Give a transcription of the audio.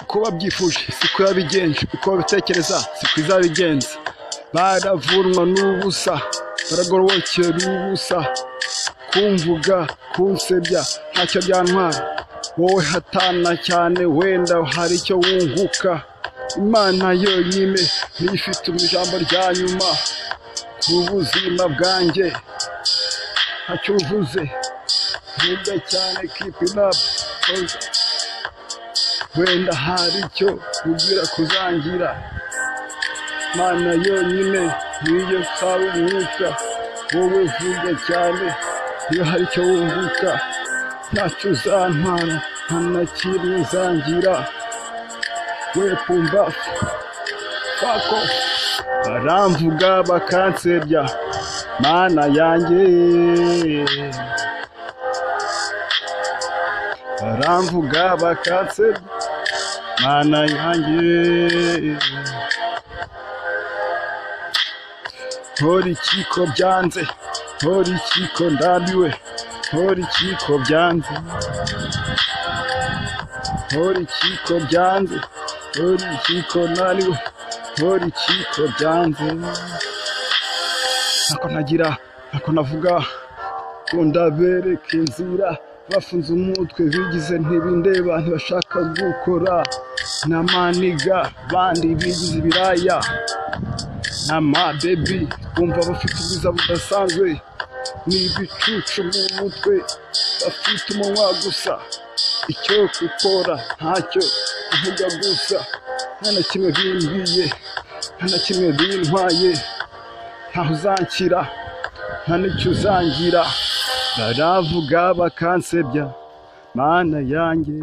uko wabyifuje siko yabigenje uko wabitekereza siko izabigenza baravunwa n'ubusa baragororokewe n'ubusa kumvuga kunsebya ntacyo byantwara wowe hatana cyane wenda hari icyo wunguka imana yonyine niyo ifite mu ijambo rya nyuma ku buzima bwanjye ntacyo uvuze vuga cyane kipi napu wenda hari icyo ubwira kuzangira mana yonyine niyo nsaba umwuka wowe vuga cyane iyo hari icyo wunguka ntacyo uzantwara nta na kimwe uzangira we pumbafu fako baramvuga bakansebya mana yanjye baramvuga bakansebya mana yanjye ntora ikiko byanze ntora ikiko ndambiwe ntora ikiko byanze ntora ikiko byanze ntora ikiko naniwe ntora ikiko byanze ntako ntagira ntako navuga kunda bereka inzira bafunze umutwe bigize ntibindeba ntibashaka gukora na maniga bandi bigize ibiraya amabebi bumva bafite ubwiza budasanzwe ni ibicucu mu mutwe bafite umunwa gusa icyo gukora ntacyo kuvuga gusa nta na kimwe bimbwiye nta na kimwe bintwaye ntaho uzanshyira nta n'icyo uzangira baravuga bakansebya mana yanjye